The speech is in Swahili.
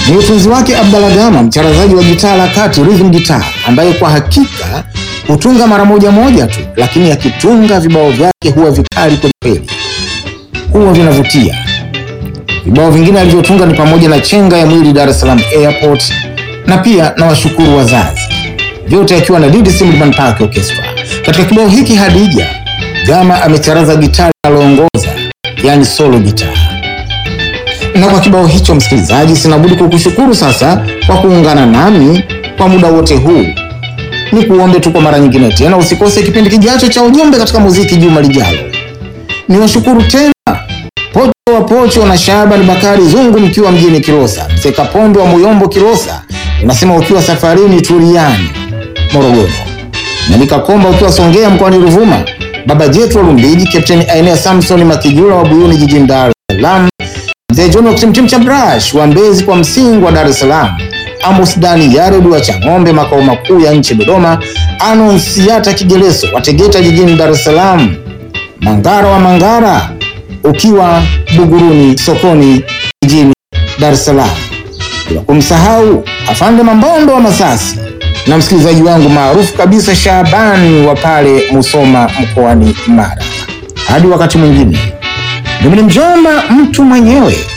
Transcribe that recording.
ni utunzi wake Abdalla Gama, mcharazaji wa gitaa la kati rhythm guitar, ambaye kwa hakika hutunga mara moja moja tu, lakini akitunga vibao vyake huwa vikali kwelikweli, huwa vinavutia. Vibao vingine alivyotunga ni pamoja na chenga ya mwili Dar es Salaam Airport na pia na washukuru wazazi, vyote akiwa na Didi Simliman Park Orchestra. Katika kibao hiki Hadija, Gama amecharaza gitaa linaloongoza, yani solo gitaa. Na kwa kibao hicho, msikilizaji, sinabudi kukushukuru sasa kwa kuungana nami kwa muda wote huu. Ni kuombe tu kwa mara nyingine tena usikose kipindi kijacho cha ujumbe katika muziki juma lijalo. Ni washukuru tena Pocho wa Pocho na Shaban Bakari Zungu mkiwa mjini Kilosa, Mzee Kapombe wa Muyombo Kilosa unasema ukiwa safarini Turiani Morogoro, na Nikakomba ukiwa Songea mkoani Ruvuma, Baba Jetro Lumbiji, Kapteni Ainea Samson Makijula wa Buyuni jijini Dar es Salaam, Mzee John wa Kitimtim cha Brash wa Mbezi kwa msingi wa Dar es Salaam, Amos Dani Yared wa Chang'ombe makao makuu ya nchi Dodoma, Anonsiata Kigeleso wa Tegeta jijini Dar es Salaam, Mangara wa Mangara ukiwa Buguruni sokoni jijini Dar es Salaam, bila kumsahau Afande Mambondo wa Masasi na msikilizaji wangu maarufu kabisa Shabani wa pale Musoma mkoani Mara. Hadi wakati mwingine, mimi ni mjomba mtu mwenyewe